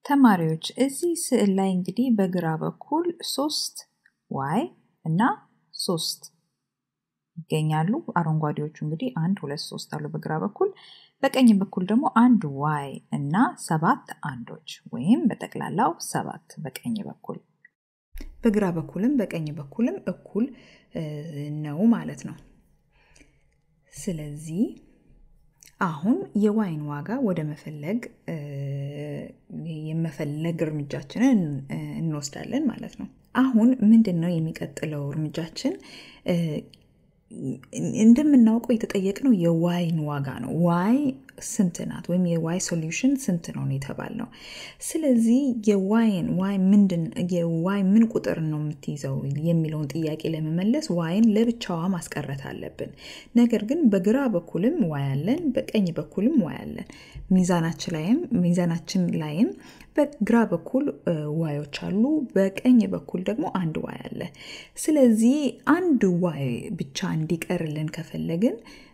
ተማሪዎች እዚህ ስዕል ላይ እንግዲህ በግራ በኩል ሶስት ዋይ እና ሶስት ይገኛሉ። አረንጓዴዎቹ እንግዲህ አንድ ሁለት ሶስት አሉ በግራ በኩል። በቀኝ በኩል ደግሞ አንድ ዋይ እና ሰባት አንዶች ወይም በጠቅላላው ሰባት በቀኝ በኩል በግራ በኩልም በቀኝ በኩልም እኩል ነው ማለት ነው። ስለዚህ አሁን የዋይን ዋጋ ወደ መፈለግ የመፈለግ እርምጃችንን እንወስዳለን ማለት ነው። አሁን ምንድን ነው የሚቀጥለው እርምጃችን? እንደምናውቀው የተጠየቅነው የዋይን ዋጋ ነው። ዋይ ስንት ናት? ወይም የዋይ ሶሉሽን ስንት ነው የተባልነው። ስለዚህ የዋይን ዋይ ምንድን የዋይ ምን ቁጥር ነው የምትይዘው የሚለውን ጥያቄ ለመመለስ ዋይን ለብቻዋ ማስቀረት አለብን። ነገር ግን በግራ በኩልም ዋይ አለን፣ በቀኝ በኩልም ዋይ አለን። ሚዛናችን ላይም ሚዛናችን ላይም በግራ በኩል ዋዮች አሉ፣ በቀኝ በኩል ደግሞ አንድ ዋይ አለ። ስለዚህ አንድ ዋይ ብቻ እንዲቀርልን ከፈለግን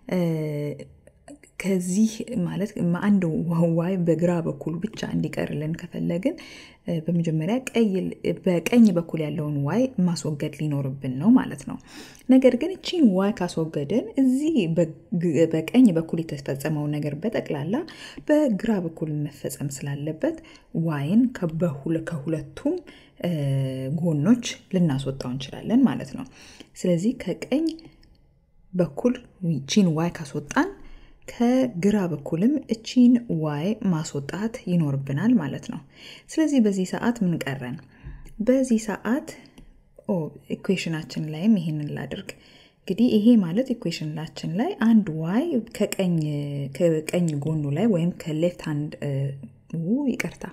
ከዚህ ማለት አንድ ዋይ በግራ በኩል ብቻ እንዲቀርልን ከፈለግን በመጀመሪያ በቀኝ በኩል ያለውን ዋይ ማስወገድ ሊኖርብን ነው ማለት ነው። ነገር ግን እቺን ዋይ ካስወገድን እዚህ በቀኝ በኩል የተፈጸመው ነገር በጠቅላላ በግራ በኩል መፈጸም ስላለበት ዋይን ከሁለቱም ጎኖች ልናስወጣው እንችላለን ማለት ነው። ስለዚህ ከቀኝ በኩል ቺን ዋይ ካስወጣን ከግራ በኩልም እቺን ዋይ ማስወጣት ይኖርብናል ማለት ነው። ስለዚህ በዚህ ሰዓት ምን ቀረን? በዚህ ሰዓት ኢኩዌሽናችን ላይም ይሄንን ላድርግ። እንግዲህ ይሄ ማለት ኢኩዌሽናችን ላይ አንድ ዋይ ከቀኝ ጎኑ ላይ ወይም ከሌፍት ሃንድ ይቅርታ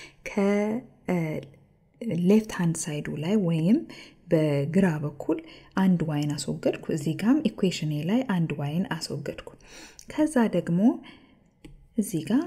ከሌፍት ሃንድ ሳይዱ ላይ ወይም በግራ በኩል አንድ ዋይን አስወገድኩ። እዚህ ጋም ኢኩዌሽኔ ላይ አንድ ዋይን አስወገድኩ። ከዛ ደግሞ እዚህ ጋር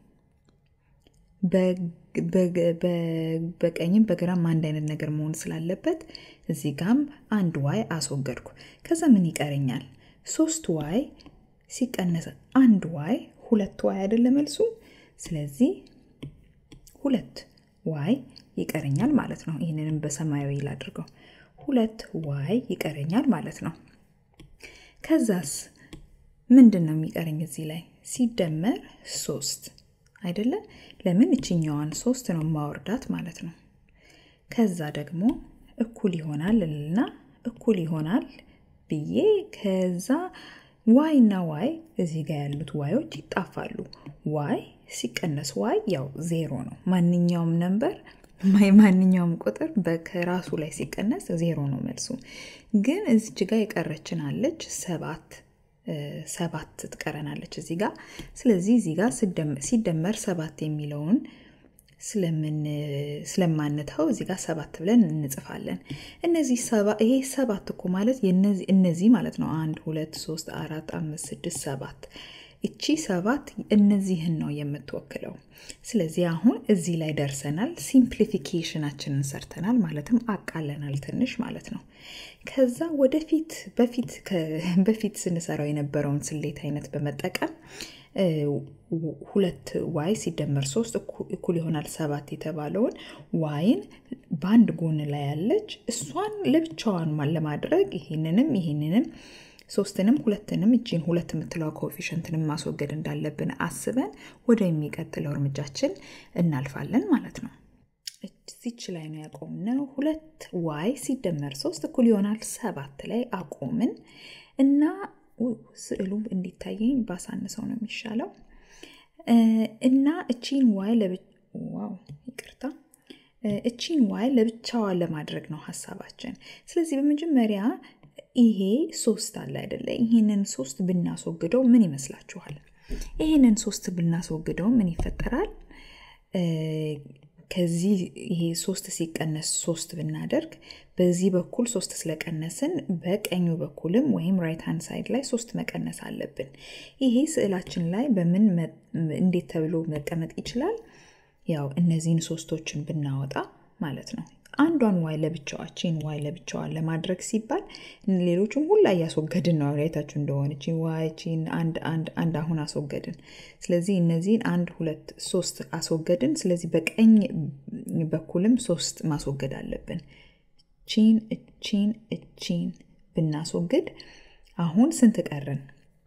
በቀኝም በግራም አንድ አይነት ነገር መሆን ስላለበት እዚህ ጋም አንድ ዋይ አስወገድኩ። ከዛ ምን ይቀረኛል? ሶስት ዋይ ሲቀነስ አንድ ዋይ ሁለት ዋይ አይደለ መልሱ። ስለዚህ ሁለት ዋይ ይቀረኛል ማለት ነው። ይህንንም በሰማያዊ ላድርገው። ሁለት ዋይ ይቀረኛል ማለት ነው። ከዛስ ምንድን ነው የሚቀረኝ እዚህ ላይ ሲደመር ሶስት አይደለ? ለምን እችኛዋን ሶስት ነው ማወርዳት ማለት ነው። ከዛ ደግሞ እኩል ይሆናል እና እኩል ይሆናል ብዬ ከዛ ዋይ እና ዋይ እዚህ ጋር ያሉት ዋዮች ይጣፋሉ። ዋይ ሲቀነስ ዋይ ያው ዜሮ ነው። ማንኛውም ነንበር ማንኛውም ቁጥር ከራሱ ላይ ሲቀነስ ዜሮ ነው መልሱ። ግን እዚች ጋር የቀረችን አለች ሰባት ሰባት ትቀረናለች እዚህ ጋር። ስለዚህ እዚህ ጋር ሲደመር ሰባት የሚለውን ስለማንተው እዚህ ጋር ሰባት ብለን እንጽፋለን። እነዚህ ይሄ ሰባት እኮ ማለት እነዚህ ማለት ነው። አንድ ሁለት ሶስት አራት አምስት ስድስት ሰባት እቺ ሰባት እነዚህን ነው የምትወክለው። ስለዚህ አሁን እዚህ ላይ ደርሰናል። ሲምፕሊፊኬሽናችንን ሰርተናል፣ ማለትም አቃለናል ትንሽ ማለት ነው። ከዛ ወደፊት በፊት በፊት ስንሰራው የነበረውን ስሌት አይነት በመጠቀም ሁለት ዋይ ሲደመር ሶስት እኩል ይሆናል ሰባት የተባለውን ዋይን በአንድ ጎን ላይ ያለች እሷን ለብቻዋን ለማድረግ ይህንንም ይህንንም ሶስትንም ሁለትንም እጂን ሁለት የምትለው ኮኤፊሽንትንም ማስወገድ እንዳለብን አስበን ወደ የሚቀጥለው እርምጃችን እናልፋለን ማለት ነው። እዚች ላይ ነው ያቆምነው። ሁለት ዋይ ሲደመር ሶስት እኩል ይሆናል ሰባት ላይ አቆምን እና ስዕሉ እንዲታየኝ ባሳንሰው ነው የሚሻለው እና እቺን ዋይ ዋው ይቅርታ እቺን ዋይ ለብቻዋ ለማድረግ ነው ሀሳባችን። ስለዚህ በመጀመሪያ ይሄ ሶስት አለ አይደለ? ይህንን ሶስት ብናስወግደው ምን ይመስላችኋል? ይህንን ሶስት ብናስወግደው ምን ይፈጠራል? ከዚህ ይሄ ሶስት ሲቀነስ ሶስት ብናደርግ በዚህ በኩል ሶስት ስለቀነስን በቀኙ በኩልም ወይም ራይት ሃንድ ሳይድ ላይ ሶስት መቀነስ አለብን። ይሄ ስዕላችን ላይ በምን እንዴት ተብሎ መቀመጥ ይችላል? ያው እነዚህን ሶስቶችን ብናወጣ ማለት ነው። አንዷን ዋይ ለብቻዋ ቺን ዋይ ለብቻዋን ለማድረግ ሲባል ሌሎቹን ሁላ እያስወገድን ነው። አይታችሁ እንደሆነ ቺን ዋይ ቺን አንድ አንድ አንድ አሁን አስወገድን። ስለዚህ እነዚህን አንድ ሁለት ሶስት አስወገድን። ስለዚህ በቀኝ በኩልም ሶስት ማስወገድ አለብን። ቺን እቺን እቺን ብናስወግድ አሁን ስንት ቀረን?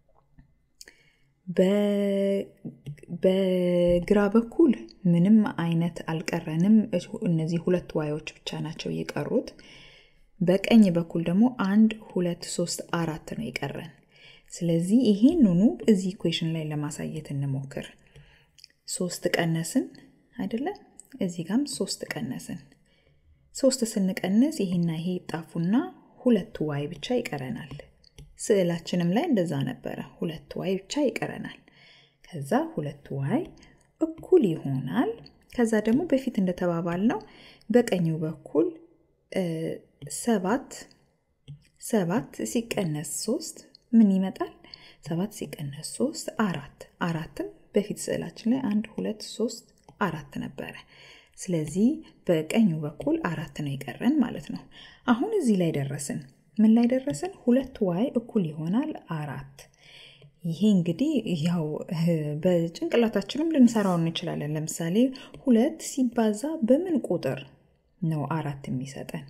በግራ በኩል ምንም አይነት አልቀረንም። እነዚህ ሁለት ዋዮች ብቻ ናቸው የቀሩት። በቀኝ በኩል ደግሞ አንድ ሁለት ሶስት አራት ነው የቀረን። ስለዚህ ይሄንኑ እዚህ ኢኩዌሽን ላይ ለማሳየት እንሞክር። ሶስት ቀነስን አይደለ? እዚህ ጋም ሶስት ቀነስን። ሶስት ስንቀንስ ይሄና ይሄ ይጣፉና ሁለት ዋይ ብቻ ይቀረናል። ስዕላችንም ላይ እንደዛ ነበረ። ሁለት ዋይ ብቻ ይቀረናል። ከዛ ሁለት ዋይ እኩል ይሆናል። ከዛ ደግሞ በፊት እንደተባባል ነው በቀኙ በኩል ሰባት ሰባት ሲቀነስ ሶስት ምን ይመጣል? ሰባት ሲቀነስ ሶስት አራት። አራትም በፊት ስዕላችን ላይ አንድ ሁለት ሶስት አራት ነበረ። ስለዚህ በቀኙ በኩል አራት ነው የቀረን ማለት ነው። አሁን እዚህ ላይ ደረስን። ምን ላይ ደረስን? ሁለት ዋይ እኩል ይሆናል አራት። ይሄ እንግዲህ ያው በጭንቅላታችንም ልንሰራው እንችላለን። ለምሳሌ ሁለት ሲባዛ በምን ቁጥር ነው አራት የሚሰጠን?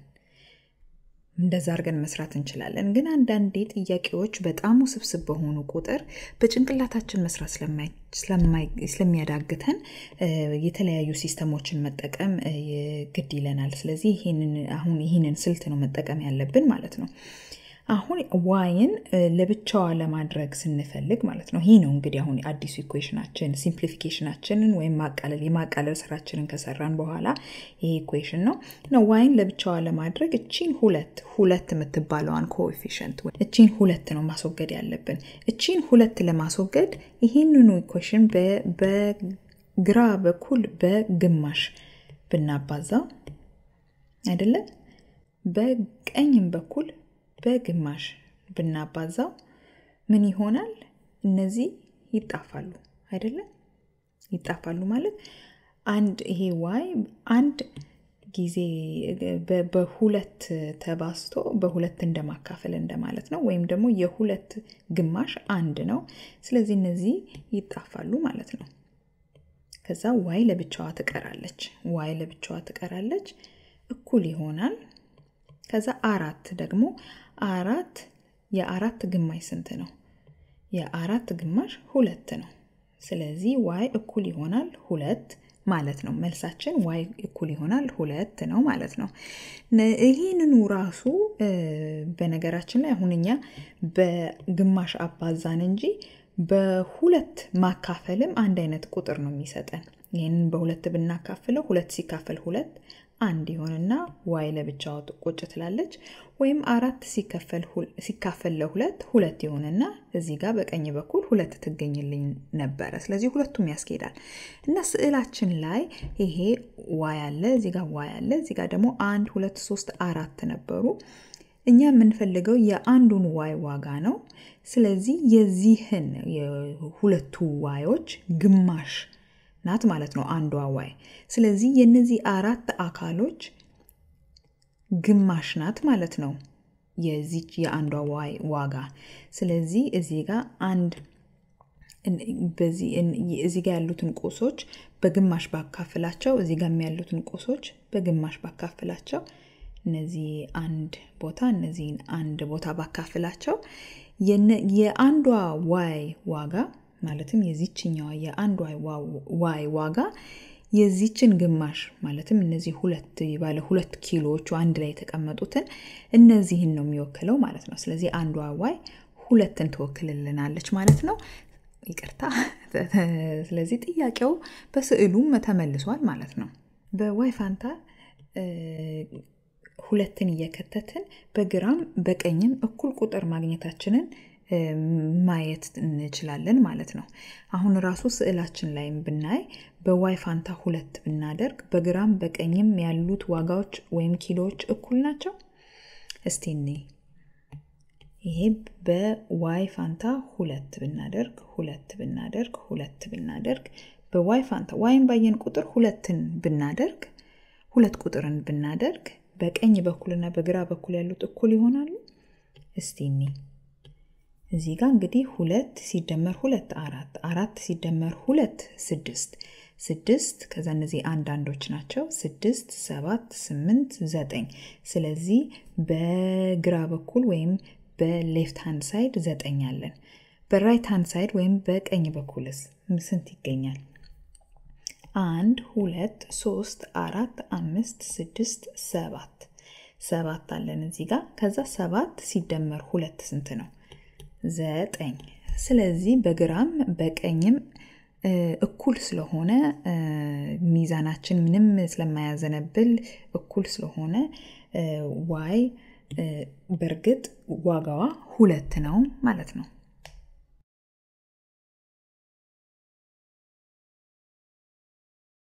እንደዛ አድርገን መስራት እንችላለን። ግን አንዳንዴ ጥያቄዎች በጣም ውስብስብ በሆኑ ቁጥር በጭንቅላታችን መስራት ስለሚያዳግተን የተለያዩ ሲስተሞችን መጠቀም ግድ ይለናል። ስለዚህ አሁን ይህንን ስልት ነው መጠቀም ያለብን ማለት ነው። አሁን ዋይን ለብቻዋ ለማድረግ ስንፈልግ ማለት ነው። ይህ ነው እንግዲህ አሁን አዲሱ ኢኩዌሽናችን ሲምፕሊፊኬሽናችንን ወይም ማቃለል የማቃለል ስራችንን ከሰራን በኋላ ይሄ ኢኩዌሽን ነው ነው ዋይን ለብቻዋ ለማድረግ እቺን ሁለት ሁለት የምትባለዋን ኮኤፊሽንት እቺን ሁለት ነው ማስወገድ ያለብን። እቺን ሁለት ለማስወገድ ይህንኑ ኢኩዌሽን በግራ በኩል በግማሽ ብናባዛው አይደለም በቀኝም በኩል በግማሽ ብናባዛው ምን ይሆናል? እነዚህ ይጣፋሉ አይደለም? ይጣፋሉ ማለት አንድ ይሄ ዋይ አንድ ጊዜ በሁለት ተባዝቶ በሁለት እንደማካፈል እንደማለት ነው። ወይም ደግሞ የሁለት ግማሽ አንድ ነው። ስለዚህ እነዚህ ይጣፋሉ ማለት ነው። ከዛ ዋይ ለብቻዋ ትቀራለች። ዋይ ለብቻዋ ትቀራለች፣ እኩል ይሆናል ከዛ አራት ደግሞ አራት የአራት ግማሽ ስንት ነው? የአራት ግማሽ ሁለት ነው። ስለዚህ ዋይ እኩል ይሆናል ሁለት ማለት ነው። መልሳችን ዋይ እኩል ይሆናል ሁለት ነው ማለት ነው። ይህንኑ ራሱ በነገራችን ላይ አሁን እኛ በግማሽ አባዛን እንጂ በሁለት ማካፈልም አንድ አይነት ቁጥር ነው የሚሰጠን። ይህንን በሁለት ብናካፍለው ሁለት ሲካፈል ሁለት አንድ ይሆንና ዋይ ለብቻው ቁጭ ትላለች። ወይም አራት ሲካፈል ለሁለት ሁለት ይሆንና እዚህ ጋር በቀኝ በኩል ሁለት ትገኝልኝ ነበረ። ስለዚህ ሁለቱም ያስኬዳል እና ስዕላችን ላይ ይሄ ዋይ አለ፣ እዚህ ጋር ዋይ አለ፣ እዚህ ጋር ደግሞ አንድ ሁለት ሶስት አራት ነበሩ። እኛ የምንፈልገው የአንዱን ዋይ ዋጋ ነው። ስለዚህ የዚህን የሁለቱ ዋዮች ግማሽ ናት ማለት ነው አንዷ ዋይ። ስለዚህ የነዚህ አራት አካሎች ግማሽ ናት ማለት ነው የዚች የአንዷ ዋይ ዋጋ። ስለዚህ እዚህ ጋር አንድ እዚህ ጋር ያሉትን ቁሶች በግማሽ ባካፍላቸው፣ እዚህ ጋር ያሉትን ቁሶች በግማሽ ባካፍላቸው፣ እነዚህ አንድ ቦታ እነዚህን አንድ ቦታ ባካፍላቸው የአንዷ ዋይ ዋጋ ማለትም የዚችኛዋ የአንድ ዋይ ዋጋ የዚችን ግማሽ ማለትም እነዚህ ሁለት ባለ ሁለት ኪሎዎቹ አንድ ላይ የተቀመጡትን እነዚህን ነው የሚወክለው ማለት ነው። ስለዚህ አንዷ ዋይ ሁለትን ትወክልልናለች ማለት ነው። ይቅርታ። ስለዚህ ጥያቄው በስዕሉም ተመልሷል ማለት ነው። በዋይ ፋንታ ሁለትን እየከተትን በግራም በቀኝም እኩል ቁጥር ማግኘታችንን ማየት እንችላለን ማለት ነው። አሁን ራሱ ስዕላችን ላይም ብናይ በዋይ ፋንታ ሁለት ብናደርግ በግራም በቀኝም ያሉት ዋጋዎች ወይም ኪሎዎች እኩል ናቸው። እስቲ እኔ ይሄ በዋይ ፋንታ ሁለት ብናደርግ ሁለት ብናደርግ ሁለት ብናደርግ በዋይ ፋንታ ዋይን ባየን ቁጥር ሁለትን ብናደርግ ሁለት ቁጥርን ብናደርግ በቀኝ በኩልና በግራ በኩል ያሉት እኩል ይሆናሉ? እስቲ እኒ እዚህ ጋር እንግዲህ ሁለት ሲደመር ሁለት አራት አራት ሲደመር ሁለት ስድስት ስድስት ከዛ እነዚህ አንዳንዶች ናቸው። ስድስት ሰባት ስምንት ዘጠኝ ስለዚህ በግራ በኩል ወይም በሌፍት ሃንድ ሳይድ ዘጠኝ አለን። በራይት ሃንድ ሳይድ ወይም በቀኝ በኩልስ ስንት ይገኛል? አንድ ሁለት ሶስት አራት አምስት ስድስት ሰባት ሰባት አለን እዚህ ጋር። ከዛ ሰባት ሲደመር ሁለት ስንት ነው? ዘጠኝ። ስለዚህ በግራም በቀኝም እኩል ስለሆነ ሚዛናችን ምንም ስለማያዘነብል እኩል ስለሆነ ዋይ በእርግጥ ዋጋዋ ሁለት ነው ማለት ነው።